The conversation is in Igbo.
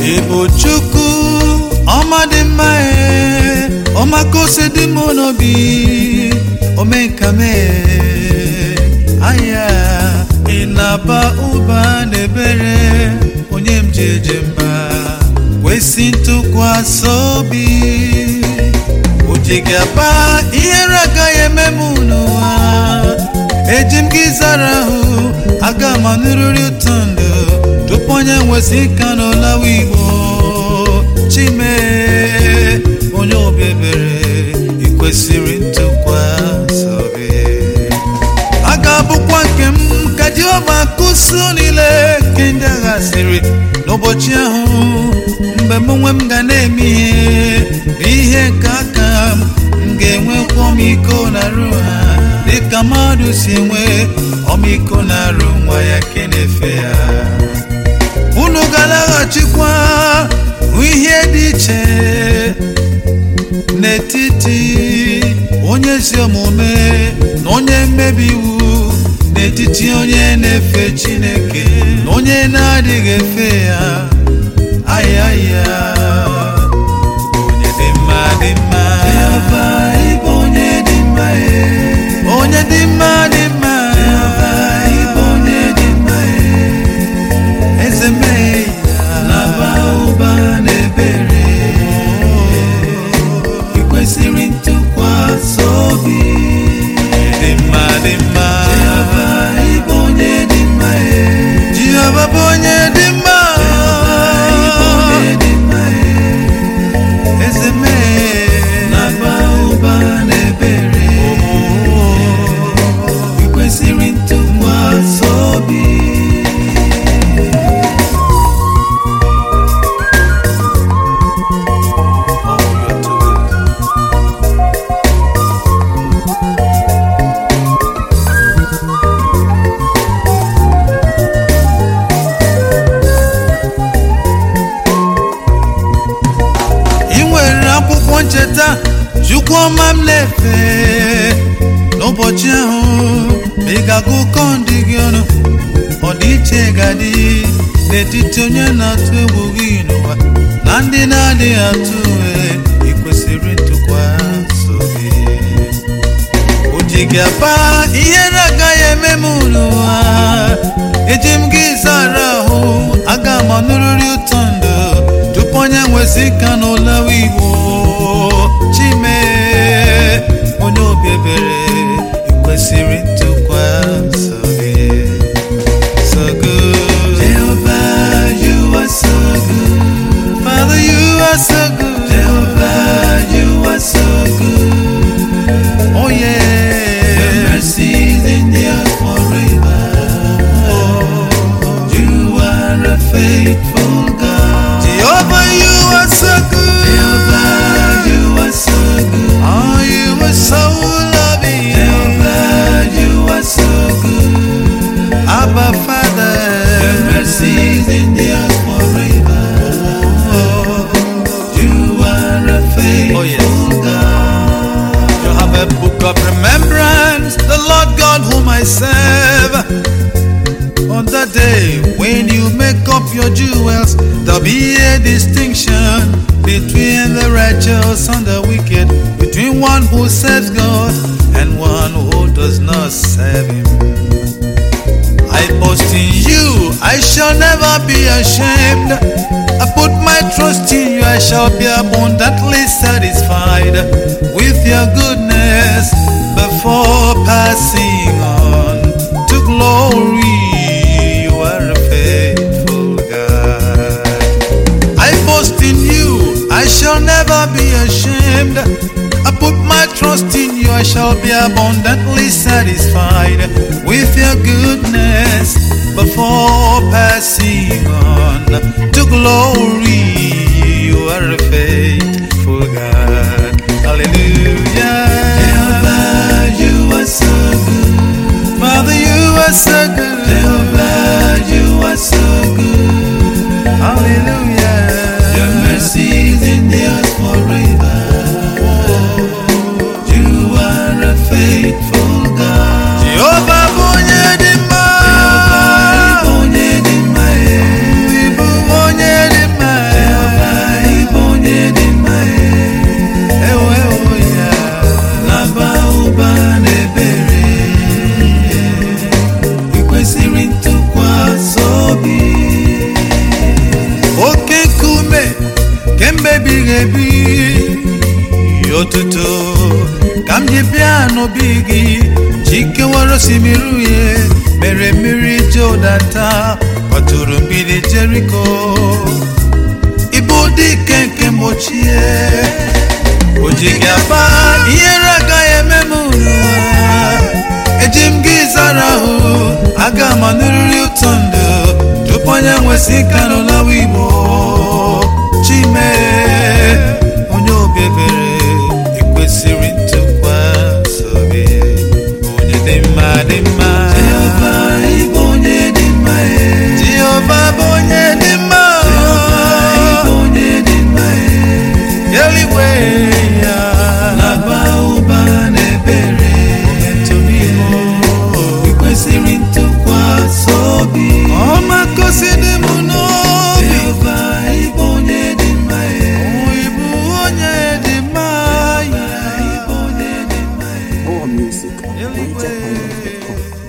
ịbụ chukwu ọma dị mma ee ọmakose dị m n'obi omenkame aya ị na-aba ụba n'ebere onye m ji eje mba kwesị ntụkwasị obi o ji gị aba ihere agaghị eme m n'ụwa eji m gị zara ahụ aga m anụrịrị ụtọ ndụ tupu onye nwesị ka n'ụlawa igbo chime onye obi ebere ị kwesịrị ntụkwasị obi a ga-abụkwa nke m ka Jehova kụsu niile nke ndị agha siri n'ụbọchị ahụ mgbe m onwe m ga na-eme ihe n'ihe nke aka m m ga-enwekwa ọmịiko na arụ ha dịka mmadụ si enwe ọmịiko na arụ nwa ya ke na-efe ya unu ga-alaghachikwa hụ ihe dị iche n'etiti onye ezi omume na onye mmebi iwu n'etiti onye na-efe Chineke na onye na-adịghị efe ya ayaya onye dị mma dị mma Jehova ịbụ onye dị mma ee. onye dị mma dị mma Jehova ịbụ onye dị mma ee. eze mee ya Naba ụba na ebere ị kwesịrị ntụkwasị obi dị mma dị mma Jehova ịbụ onye dị mma ee. Jehova bụ onye dị mma ịbụ onye dị mma ee. eze mee Naba ụba na ebere ị kwesịrị ntụkwasị obi ị nwere akwụkwọ ncheta chukwu ọma m na-efe n'ụbọchị ahụ ma ị ga-agụ ụkọ ndị gị ọnụ ọdịiche ga-adị n'etiti onye na-atụ egwu gị n'ụwa na ndị na-adịghị atụ egwu ị kwesịrị ntụkwasị obi o ji gị aba ihere agaghị eme m n'ụwa eji m gị zara ahụ aga m anụrịrị ụtọ ndụ tupu onye nwesị ka n'ụlawa igbo chime onye obi ebere ị kwesịrị ntụkwasị obi so good Jehovah, you are so good. Father you are so good Jehovah, you are so good. oh yeah Your mercies endure forever. You are a faithful God. Jehovah you are so good Jehovah, you are so good. Oh, you were so loving. Jehovah, you are so good. Abba Father. Your mercies endure forever. You are a faithful Oh, yes. God. You have a book of remembrance, the Lord God whom I serve. On the day when you make up your jewels, there'll be a distinction between the righteous and the wicked, between one who serves God and one who does not serve Him. I boast in you, I shall never be ashamed. I put my trust in you, I shall be abundantly satisfied with your goodness before passing on to glory. You are a faithful God. I boast in you, I shall never be ashamed. I put my trust in you, I shall be abundantly satisfied with your goodness before passing on to glory. You are a faithful God. Hallelujah. Jehovah, you are so good. Father, you are so good. Jehovah, you are so good. Hallelujah. Your mercies endure forever. You are a faithful God. Jehovah bụ onye dị mma. Jehovah, ịbụ onye dị mma, eh. Ị bụ onye dị mma. ebighị ebi otuto ka m ji bịa n'obi gị jikewara osimiri uhie mere mmiri jodata kwaturu mgbidi jeriko ịbụ dike nke mgbochie o ji gị aba ihere agaghị eme m n'ụwa eji m gị zara ahụ aga m anụrịrị ụtọ ndụ tupu onye nwesị ka n'ụlawa igbo chime onye obi ebere ekwesịrị ntụkwasị obi onye dị mma dị mma Jehova ịbụ onye dị mma e. jehova bụ onye dị mma Ịbụ onye dị mma e. eluigwe ya Na-aba ụba na ebere. Ị kwesịrị ntụkwasị obi. ọma kosi dị m n'obi Jehova ịbụ onye dị mma e. ịbụ onye dị mma ya Ịbụ onye dị mma e. More music at eluigwe NigerIsland.com.